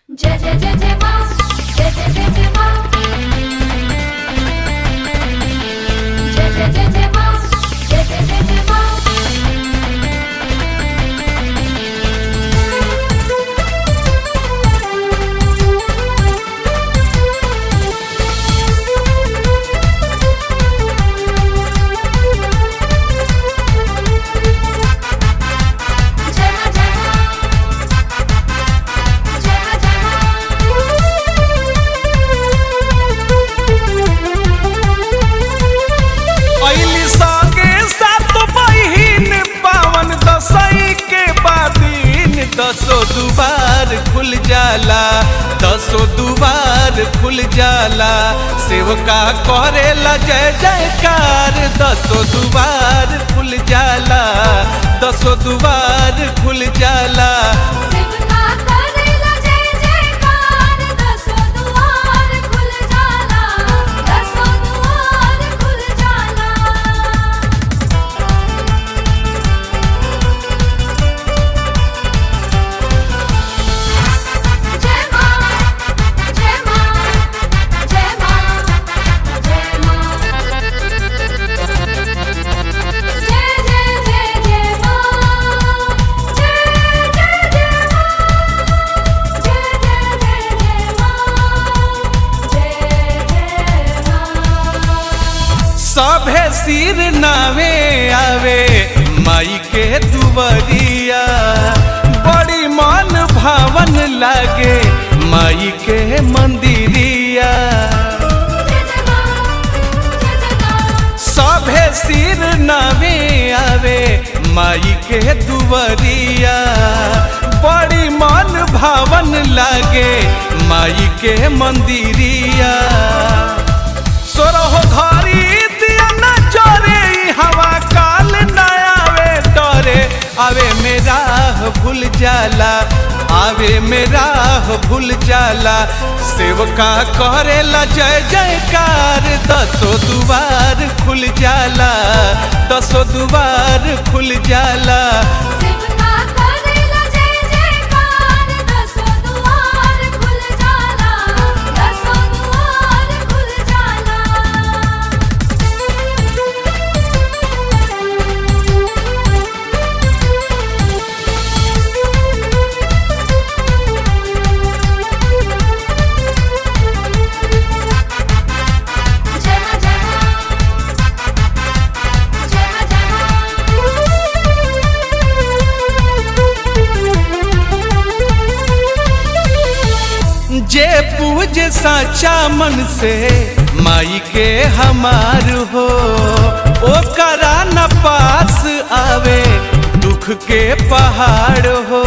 जय जय जय जय माँ जय जय जय जय माँ जय जय जय जय माँ जय जय जय जय माँ जय माँ जय माँ जय माँ जय अइली संगे सात बहिन पावन दसई के बादीन दसो दुबार खुल जाला दसो दुबार खुल जाला सेवका करेला जय जयकार दसो दुबार खुल जाला दसो दुबार खुल जाला शिवका करेला जय जयकार दसो दुआर खुल जाला दसो दुआर खुल जाला जय माँ जय माँ जय माँ जय माँ जय जय जय जय माँ जय जय जय माँ जय जय जय जय माँ जय जय माँ सभे सिर नावे आवे माई के दुबरिया बड़ी मन भावन लागे माई के मंदिरिया जय जय माँ जय जय माँ सभे सिर नावे आवे माई के दुबरिया बड़ी मन भावन लागे माई के मंदिरिया सोरहो घरी दिया न चोरे ई हवा काल न आवे डरे आवे मेरा भूल जाला आवे मेरा भूल जाला सेवका करेला जय जयकार दसो दुबार खुल जाला दसो दुबार खुल जाला शिवका करेला जय जयकार दसो दुआर खुल जाला दसो दुआर खुल जाला जय माँ जय माँ जय माँ जय जे पूज साचा मन से माई के हमार हो ओ करा न पास आवे दुख के पहाड़ हो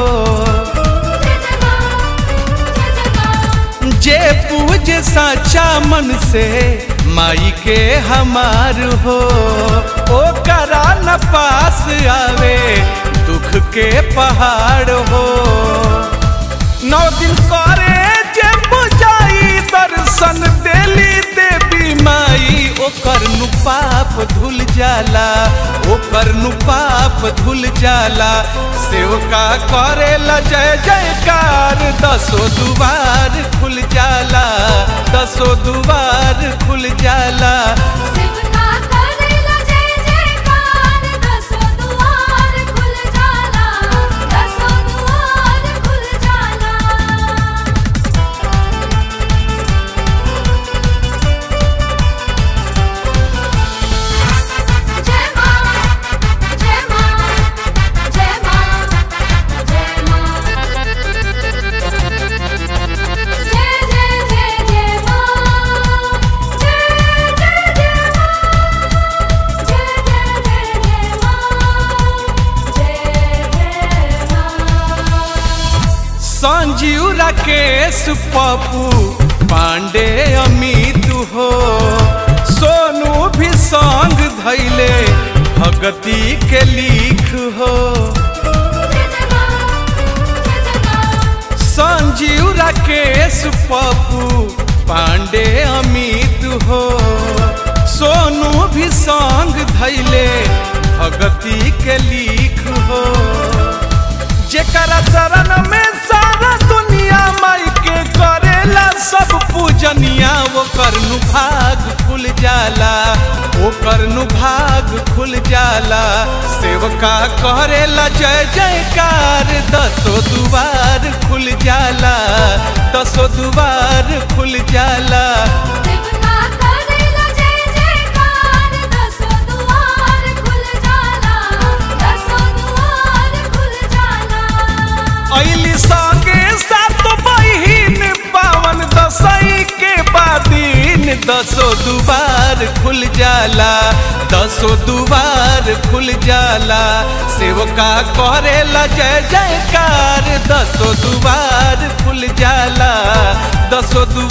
जे पूज साचा मन से माई के हमार हो ओ करा न पास आवे दुख के पहाड़ हो नौ दिन करे जे बुझाई दर्शन देली देवी माई ओकर नु पाप धुल जाला ओकर नु पाप धुल जाला सेवका करेला जय जयकार दसो दुबार खुल जाला दसो दुबार खुल जाला शिवका करेला जय जयकार दसो दुआर खुल जाला दसो दुआर खुल जाला जय माँ जय माँ जय माँ जय माँ जय जय जय जय माँ जय जय जय माँ जय जय जय जय माँ जय जय माँ संजीव राकेश पप्पू पांडे अमित हो सोनू भी संग धैले भगती के लिख हो संजीव राकेश पप्पू पांडे अमित हो सोनू भी संग धैले भगती के लिख हो जेकरा चरण में सारा दुनिया माई के जाला सेवका करेला जय जयकार दसो दुआर खुल जाला दसो दुआर खुल जाला देवता करेला जय जयकार दसो दुआर खुल जाला दसो दुआर खुल जाला ऐली संगे सात बहिन पावन दसई के बादीन दसो दुआर खुल जाला दसो दुआर खुल जाला सेवका करेला जय जयकार दसो दुआर खुल जाला दसो दुआर